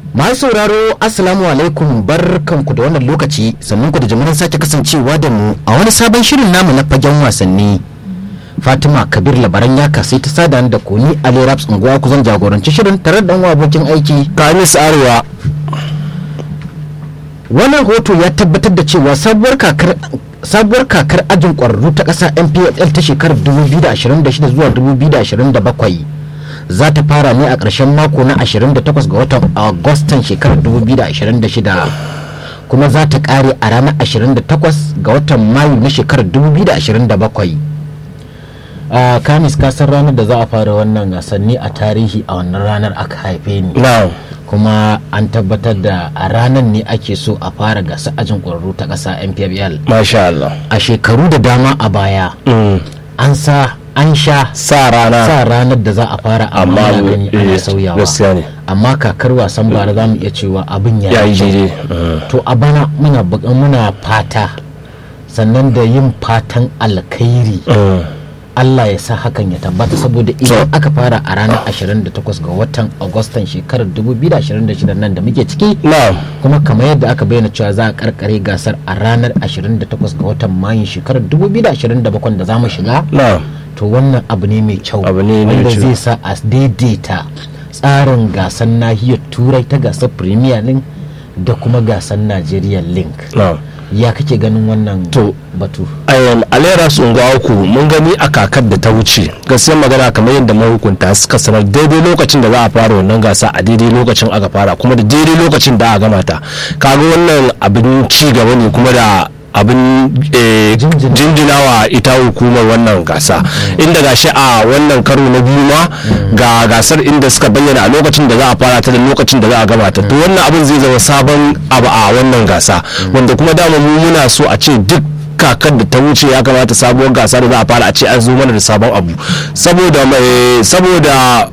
masu sauraro assalamu alaikum barkanku da wannan lokaci sannan ku da jimirin sake kasancewa da mu a wani sabon shirin namu na fagen wasanni fatima kabir labaran ya kasai ta sada da koni ali raps unguwa kusan jagoranci shirin tare da abokin aiki kamis arewa wannan hoto ya tabbatar da cewa sabuwar kakar sabuwar kakar ajin kwararru ta ƙasa npfl ta shekarar 2026 zuwa 2027 za ta fara ne a ƙarshen mako na 28 ga watan agustan shekarar 2026 kuma za ta ƙare a ranar 28 ga watan mayu na shekarar 2027 a kamis kasar ranar da za a fara wannan gasanni a tarihi a wannan ranar aka haife ni na'am kuma an tabbatar da a ranar ne ake so a fara gasa ajin ƙwararru ta ƙasa npfl masha Allah a shekaru da dama a baya Mm. an sa an sha sa rana sa ranar da za a fara amma Amma ana gani ana eh, sauyawa gaskiya ne. amma kakar wasan bara za mu iya cewa abin ya ya yi kyau. daidai Mm. to a bana muna buƙa- muna fata sannan da yin fatan alkhairi Mm. Allah ya sa hakan ya tabbata saboda idan aka fara a ranar 28 ga watan Agustan shekarar 2026 nan da muke ciki na'am kuma kamar yadda aka bayyana cewa za a karkare gasar a ranar 28 ga watan Mayun shekarar 2027 da za mu shiga na'am to wannan abu ne mai kyau Abu ne mai wanda kyau. zai sa a daidaita tsarin gasar nahiyar turai ta gasar premier league da kuma gasar nigeria link na'am ya kake ganin wannan To, batu ayan alera uku mun gani a kakar da ta wuce gaskiyar magana kamar yadda mahukunta suka sanar daidai lokacin da za a fara wannan gasa a daidai lokacin aka fara kuma da daidai lokacin da aka gama ta kaga wannan abin ci gaba ne kuma da abin eh, Jinjina. jinjinawa ita hukumar wannan gasa inda gashi a wannan karo na biyu ma ga gasar inda suka bayyana a lokacin da za a fara ta da lokacin da za a gama ta to wannan abin zai zama sabon abu a wannan gasa wanda kuma dama mu muna so a ce duk kakar da ta wuce ya kamata sabuwar gasa da za a fara a ce an zo mana da sabon abu saboda mai saboda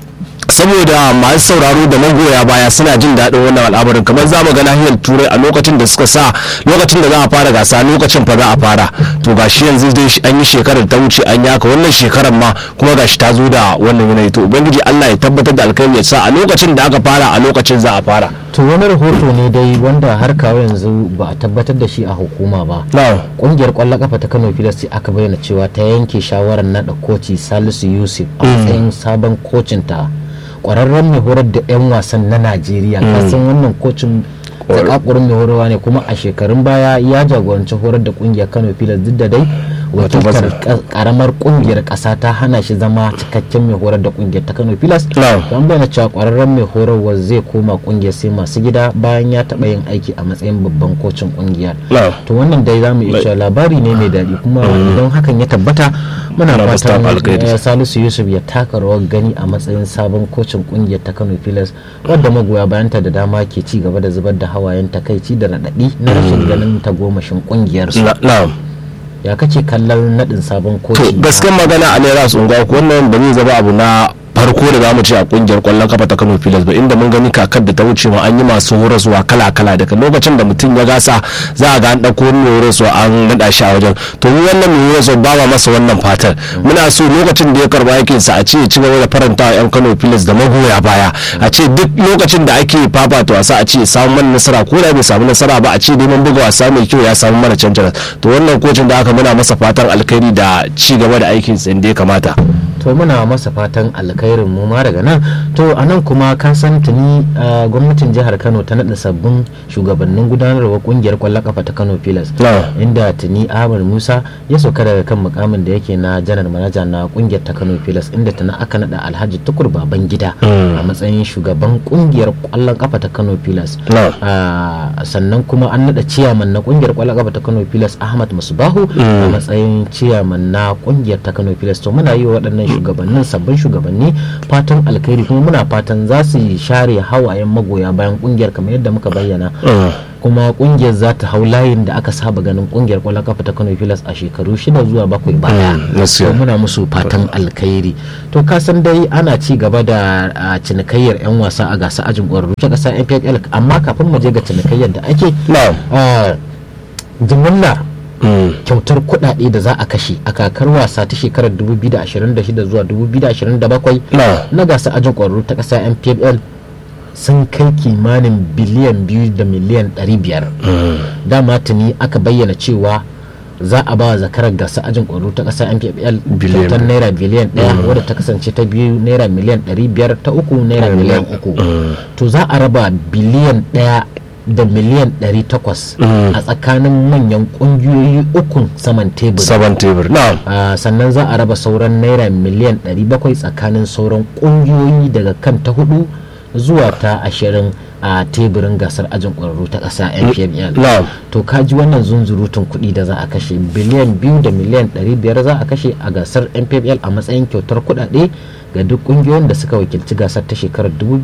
saboda masu sauraro da magoya baya suna jin daɗin wannan al'amarin kamar za mu ga nahiyar turai a lokacin da suka sa lokacin da za a fara gasa lokacin fa za a fara to gashi yanzu dai shi- an yi shekarar ta wuce an yaka wannan shekarar ma kuma gashi ta zo da wannan yanayi to ubangiji Allah ya tabbatar da alkhairi ya sa a lokacin da aka fara a lokacin za a fara to wani rahoto ne dai wanda har kawo yanzu ba a tabbatar da shi a hukuma ba na'am kungiyar kwallon kafa ta kano filas ce aka bayyana cewa ta yanke shawarar nada koci salisu yusuf a matsayin sabon kocin ta kwararren mai horar da 'yan wasan na najeriya kasan wannan kocin zakakurin mai horarwa ne kuma a shekarun baya ya jagoranci horar da kungiyar kano filas duk da dai wakiltar ka- karamar kungiyar kasa ta hana shi zama cikakken mai horar da kungiyar ta kano filas Na'am. an bayyana cewa kwararren mai horarwa zai koma kungiyar sai masu gida bayan ya taɓa yin aiki a matsayin babban kocin kungiyar na'am to wannan dai za mu iya cewa labari ne mai daɗi kuma idan hakan ya tabbata muna Muna masa fatan alkhairi. eh, salisu yusuf ya taka rawar gani a matsayin sabon kocin kungiyar ta kano pilas wadda magoya bayanta da dama ke ci gaba da zubar da hawayen takaici da raɗaɗi na rashin ganin tagomashin kungiyar su Na- na'am ya kace kallon naɗin sabon to koci na- gaskiyar magana a naira su unguwa ko wannan ba zai zama abu na farko da zamu ce a kungiyar kwallon kafa ta Kano Pilas ba inda mun gani kakar da ta wuce ma an yi masu horaswa kala kala daga lokacin da mutum ya gasa za a ga an dauko wani mai horaswa an nada shi a wajen to mu wannan mai horaswa ba ma masa wannan fatan muna so lokacin da ya karba yakin sa a ce ya ci gaba da faranta wa yan Kano Pilas da magoya baya a ce duk lokacin da ake fafata wasa a ce ya samu mana nasara ko da bai samu nasara ba a ce neman buga wasa mai kyau ya samu mana canjaras to wannan kocin da aka muna masa fatan alkhairi da ci gaba da aikin sa inda ya kamata to muna masa fatan alkhairin mu ma daga nan to a nan kuma ka san tuni uh, gwamnatin jihar kano ta naɗa sabbin shugabannin gudanarwa kungiyar kwallon kafa ta kano pilas Na. inda tuni ahmad musa ya sauka daga kan mukamin da yake na janar manaja na kungiyar ta kano pilas inda tuni aka naɗa alhaji tukur baban gida a matsayin shugaban kungiyar kwallon kafa ta kano pilas Na. Ah, sannan kuma an naɗa ciyaman na kungiyar kwallon kafa ta kano pilas ahmad musbahu a matsayin ciyaman na kungiyar ta kano pilas to muna yi wa waɗannan shugabannin sabbin shugabanni fatan alkhairi kuma muna fatan za su share hawayen magoya bayan kungiyar kamar yadda muka bayyana kuma kungiyar za ta hau layin da aka saba ganin kungiyar kwallon kafa ta kano pilas a shekaru shida zuwa bakwai baya Mm, gaskiya. to muna musu fatan alkhairi to ka san dai ana ci gaba da ah, cinikayyar 'yan wasa a gasa ajin ƙwararru ta ƙasa npl amma kafin mu je ga cinikayyar da ake na'am ah, jimillar Mm. kyautar kuɗaɗe da za a kashe a kakar wasa ta shekarar 2026 zuwa 2027 Na. na gasa ajin ƙwararru ta ƙasa npl sun kai kimanin biliyan biyu da miliyan ɗari biyar dama tuni aka bayyana cewa za a ba zakarar gasa ajin ƙwaro ta ƙasa mpfl Biliyan kyautar naira biliyan ɗaya wadda ta kasance ta biyu naira miliyan ɗari biyar ta uku naira miliyan uku to za a raba biliyan ɗaya da miliyan ɗari takwas a tsakanin manyan ƙungiyoyi ukun saman tebur saban tebur na'am Ah, sannan za a raba sauran naira miliyan 700 tsakanin sauran kungiyoyi daga kan ta hudu zuwa ta ashirin a teburin gasar ajin ƙwararru ta ƙasa npml na'am to kaji wannan zunzurutun kuɗi da za a kashe biliyan biyu da miliyan 500 za a kashe a gasar npml a matsayin kyautar kuɗaɗe ga duk ƙungiyoyin da suka wakilci gasar ta shekarar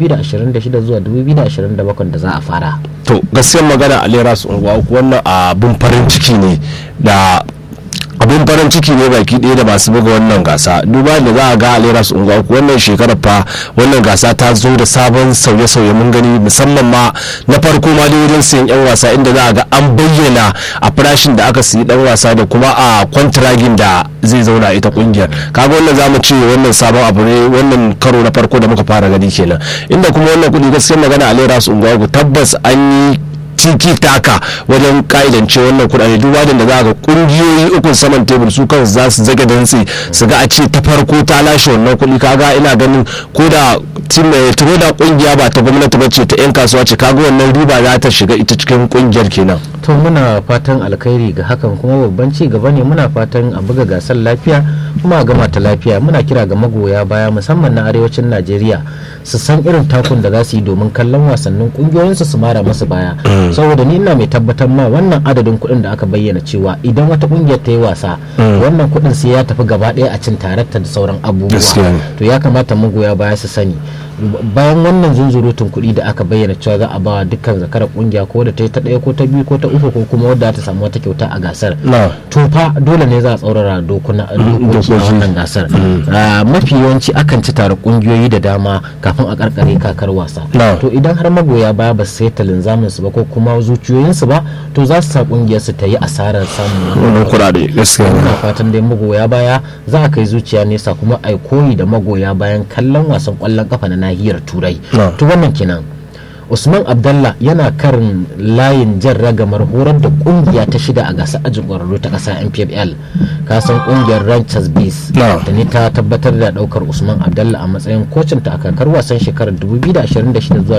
2026 zuwa 2027 da za a fara to gaskiyar magana a lera su unguwa uku wannan abin farin ciki ne da abin farin ciki ne baki ɗaya da masu buga wannan gasa duba da za a ga a lera su unguwa uku wannan shekarar fa wannan gasa ta zo da sabon sauye-sauye mun gani musamman ma na farko ma dai wajen sayan yan wasa inda za a ga an bayyana a farashin da aka siyi dan wasa da kuma a kwantiragin da zai zauna ita kungiyar kaga wannan zamu ce wannan sabon abu ne wannan karo na farko da muka fara gani kenan inda kuma wannan kudi gaskiyar magana a lera su unguwa uku tabbas an yi tiki taka wajen ka'idance wannan kudade duk wadanda za ga kungiyoyi ukun saman tebur su kan za su zage dantse su ga a ce ta farko ta lashe wannan kuɗi kaga ina ganin ko da tim ko da kungiya ba ta gwamnati ba ce ta yan kasuwa ce kaga wannan riba za ta shiga ita cikin kungiyar kenan to muna fatan alkhairi ga hakan kuma babban ci gaba ne muna fatan a buga gasar lafiya kuma a gama ta lafiya muna kira ga magoya baya musamman na arewacin najeriya su san irin takun da za su yi domin kallon wasannin kungiyoyinsu su mara masu baya saboda ni ina mai tabbatar ma wannan adadin kuɗin da aka bayyana cewa idan wata kungiyar ta yi wasa wannan kuɗin sai ya tafi gaba ɗaya a cin tarakta da sauran abubuwa Gaskiya ne. to ya kamata magoya baya su sani bayan wannan zunzurutun kuɗi da aka bayyana cewa za a ba dukkan zakarar kungiya ko da ta yi ta ɗaya ko ta biyu ko ta uku ko kuma wadda ta samu wata kyauta a gasar na to fa dole ne za a tsaurara dokuna dokoki a wannan gasar Ah, mafi yawanci akan ci tare kungiyoyi da dama kafin a karkare kakar wasa Na. to idan har magoya baya ba su sai linzamin su ba ko kuma zuciyoyinsu ba to za su sa kungiyar su ta yi asarar samun wannan kudade gaskiya ne ina fatan dai magoya baya za a kai zuciya nesa kuma ai koyi da magoya bayan kallon wasan kwallon kafa na nahiyar turai Na. to wannan kenan usman abdallah yana karin layin jan ragamar horar da kungiya ta shida a gasar ajin ƙwararru ta ƙasa npfl kasan kungiyar ranchers base Na. da ni ta tabbatar da daukar usman abdallah a matsayin kocin ta a kakar wasan shekarar 2026 zuwa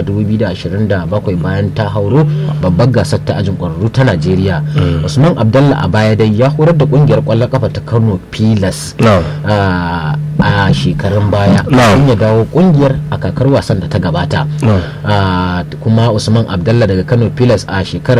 2027 bayan ta hauro babbar gasar ta ajin ƙwararru ta najeriya usman abdallah a baya dai ya horar da kungiyar ƙwallon kafa ta kano pilas na a a shekarun baya Na'am. sun ya dawo kungiyar a kakar wasan da ta gabata Na'am. Ah, kuma usman abdallah daga kano pilas a shekarar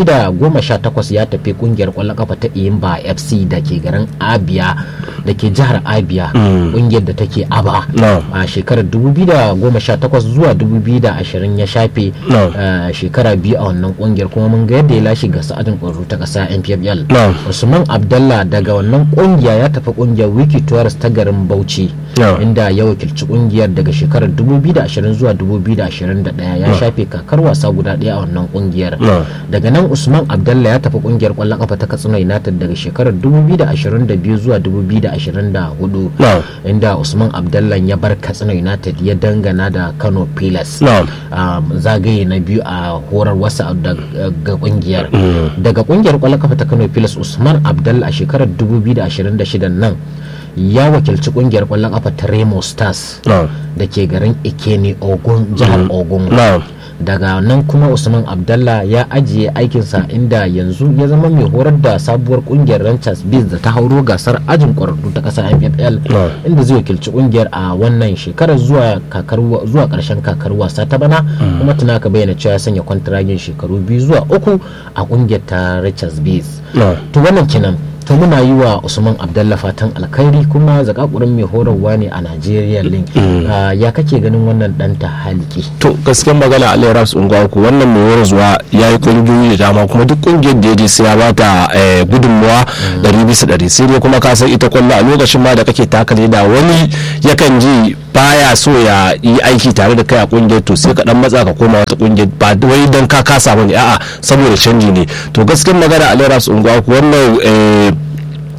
2018 ya tafi kungiyar kwallon kafa ta iyimba fc da ke garin abia da ke jihar abia kungiyar da take aba Na'am. a shekarar 2018 zuwa 2020 ya shafe Na'am. ah, shekara biyu a wannan kungiyar kuma mun ga yadda ya lashe gasa adin kwararru ta kasa npfl Na'am. usman abdallah daga wannan kungiya ya tafi kungiyar wiki tours ta garin bauchi Na'am. inda ya wakilci kungiyar daga shekarar 2020 zuwa 2021 ya shafe kakar wasa guda daya a wannan kungiyar Na'am. daga nan usman abdallah ya tafi kungiyar kwallon kafa ta katsina united daga shekarar 2022 zuwa 2024 Na'am. inda usman abdallah ya bar katsina united ya dangana da kano pilas Na'am. um, zagaye na biyu a horar wasa daga kungiyar daga kungiyar kwallon kafa ta kano pilas usman abdallah a shekarar 2026 nan ya wakilci kungiyar kwallon kafa ta remo stars Na'am. da ke garin ikene ogun jihar ogun Na'am. daga nan kuma usman abdallah ya ajiye aikinsa inda yanzu ya zama mai horar da sabuwar kungiyar ranchers biz da ta hauro gasar ajin kwararru ta kasa nfl Na'am. inda zai wakilci kungiyar a wannan shekarar zuwa kakar wa- zuwa karshen kakar wasa ta bana kuma tuna ka bayyana cewa ya sanya kwantiragin shekaru biyu zuwa uku a kungiyar ta ranchers biz Na'am. to wannan kenan to muna yi wa usman abdallah fatan alkhairi kuma zakakurin mai horarwa ne a nigeria link Ah, ya kake ganin wannan dan ta haliki to gaskiyar magana a lera su unguwa ku wannan mai warzuwa ya yi kungiyoyi da dama kuma duk kungiyar da ya je sai ya bata eh, gudunmuwa ɗari bisa ɗari sai dai kuma ka san ita kwallo a lokacin ma da kake taka da wani yakan ji baya so ya yi aiki tare da kai a kungiyar to sai ka dan matsa ka koma wata kungiyar ba wai dan ka kasa bane a'a saboda canji ne to gaskiyar magana a lera su unguwa ku wannan eh,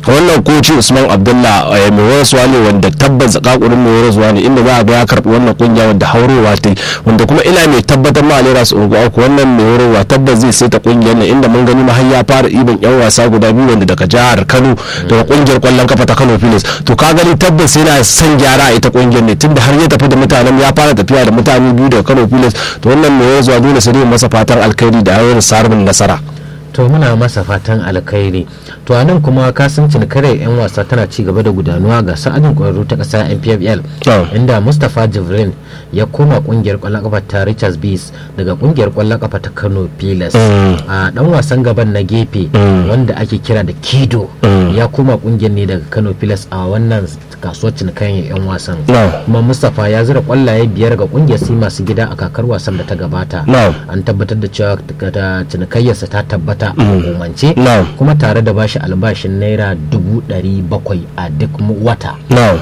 wannan koci usman abdullah eh, mai waraswa ne wanda tabbas zakakurin mai waraswa ne inda za a ga ya karbi wannan kungiya wanda haurowa ta yi wanda kuma ina mai tabbatar ma alera su unguwa ko wannan mai waraswa tabbas zai saita kungiyar nan inda mun gani ma har ya fara ibin yan wasa guda biyu wanda daga jihar kano daga kungiyar kwallon kafa ta kano filis to ka gani tabbas yana son gyara a ita kungiyar ne tunda har ya tafi da mutanen ya fara tafiya da mutane biyu daga kano filis to wannan mai waraswa dole sai dai masa fatan alkhairi da yawon samun nasara to muna masa fatan alkhairi to anan kuma kasancin kare yan wasa tana ci gaba da gudanuwa ga sa'adin kwararru ta kasa npfl Oh. inda mustapha jibrin ya koma kungiyar kwallon kafa ta richards bees daga kungiyar kwallon kafa ta kano pilas a dan wasan gaban na gefe wanda ake kira da kido ya koma kungiyar ne daga kano pilas a wannan kasuwar cinikayen yan wasan No. kuma mustapha ya zira kwallaye biyar ga kungiyar si masu gida a kakar wasan da ta gabata No. an tabbatar da cewa ta cinikayyarsa ta tabbata a hukumance No. kuma tare da bashi albashin naira dubu ɗari bakwai a duk mu- wata no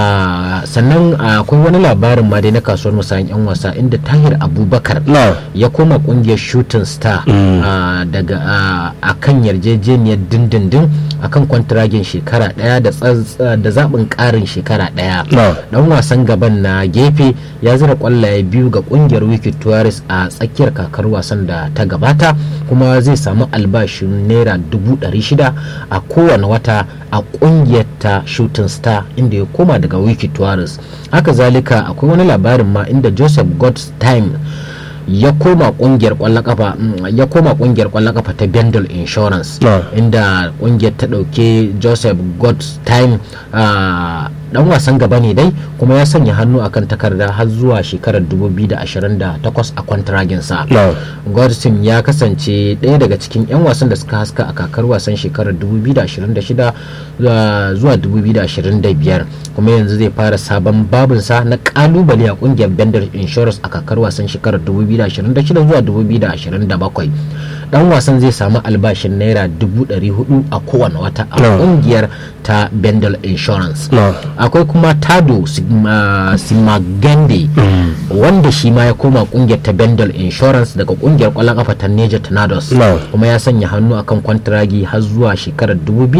Ah, sannan ah, akwai wani labarin ma dai na kasuwar musayin yan wasa inda tahir abubakar no ya koma kungiyar shooting star ah, daga ah, a kan yarjejeniyar dindindin a kan kwantiragin shekara daya da tsaz- da zaɓin ƙarin shekara daya No. dan wasan gaban na gefe ya zira kwallaye biyu ga kungiyar wiki tourist a tsakiyar kakar wasan da ta gabata kuma zai samu albashin naira dubu ɗari shida a kowane wata a kungiyar ta shooting star inda ya koma daga wiki tourist haka zalika akwai wani labarin ma inda joseph godstime ya koma kungiyar kwallon kafa mm, ya koma kungiyar kwallon kafa ta Bendel Insurance No. inda kungiyar ta dauke Joseph Godstime ah, dan wasan gaba ne dai kuma ya sanya hannu akan takarda har zuwa shekarar 2028 a kwantiraginsa No. Godson ya kasance ɗaya daga cikin 'yan wasan da suka haska a kakar wasan shekarar 2026 zuwa- zuwa 2025 kuma yanzu zai fara sabon babinsa na kalubale a kungiyar Bender Insurance a kakar wasan shekarar 2026 zuwa 2027 dan wasan zai samu albashin naira 400 a kowane wata a No. kungiyar ta Bendel Insurance No. akwai kuma Tado Sigma- Simagande wanda shi ma ya koma kungiyar ta Bendel Insurance daga kungiyar kwallon kafa ta Niger Tornadoes No. kuma ya sanya hannu akan kwantiragi har zuwa shekarar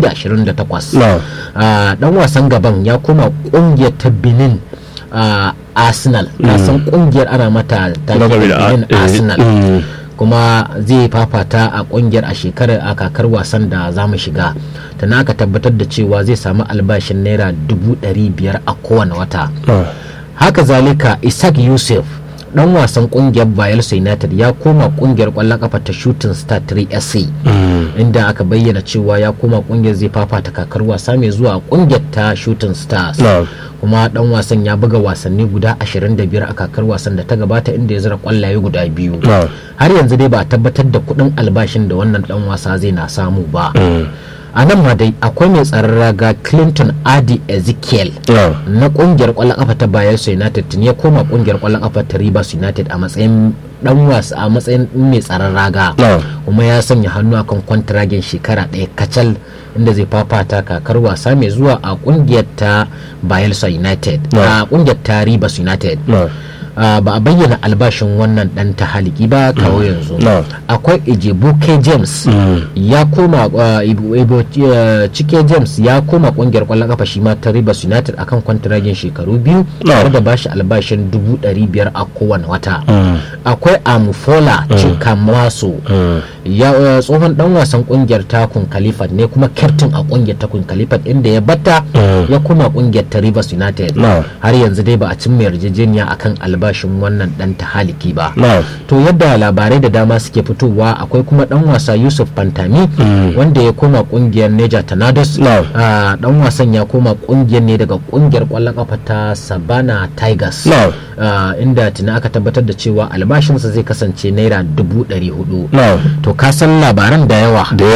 2028 No. Ah, dan wasan gaban ya koma kungiyar ta Benin ah, Arsenal na san kungiyar ana mata ta Lakabi da- Benin eh, Arsenal mm. kuma zai fafata a kungiyar a shekarar a kakar wasan da za mu shiga ta aka tabbatar da cewa zai samu albashin naira dubu ɗari biyar a kowane wata No. haka zalika isaac yusuf dan wasan kungiyar bayelsa united ya koma kungiyar kwallon kafa ta shooting star 3 sc inda aka bayyana cewa ya koma kungiyar zai fafata kakar wasa mai zuwa kungiyar ta shooting stars No. kuma dan wasan ya buga wasanni guda 25 a kakar wasan da ta gabata inda ya zira kwallaye guda biyu No. har yanzu dai ba a tabbatar da kudin albashin da wannan dan wasa zai na samu ba a nan ma dai akwai mai tsaron raga clinton adi ezekiel No. na kungiyar kwallon kafa ta bayelsa united tun ya koma kungiyar kwallon kafa ta rivers united a matsayin dan wasa a matsayin mai tsaron raga No. kuma ya sanya hannu akan kwantiragin shekara ɗaya kacal inda zai fafata kakar wasa mai zuwa a kungiyar ta bayelsa united No. a kungiyar ta rivers united No. Ah, ba a bayyana albashin wannan dan ta haliki ba kawo yanzu No. akwai ijebuke james ya koma ah, Ibu- Ibu- eh, cike james ya koma kungiyar kwallon kafa shi ma ta rivers united akan kwantiragin shekaru biyu No. tare da bashi albashin dubu ɗari biyar a kowane wata akwai amufola chikamaso ya eh, tsohon dan wasan kungiyar takun kalifat ne kuma kyaftin a kungiyar takun kalifat inda ya batta ya koma kungiyar ta rivers united No. har yanzu dai ba a cimma yarjejeniya akan albashin wannan dan ta haliki ba No. to yadda labarai da dama suke fitowa akwai kuma dan wasa yusuf pantami wanda ya koma kungiyar neja tornadoes No. Ah, dan wasan ya koma kungiyar ne daga kungiyar kwallon kafa ta sabana tigers No. Ah, inda tuna aka tabbatar da cewa albashinsa zai kasance naira dubu ɗari hudu No. to ka san labaran da yawa Da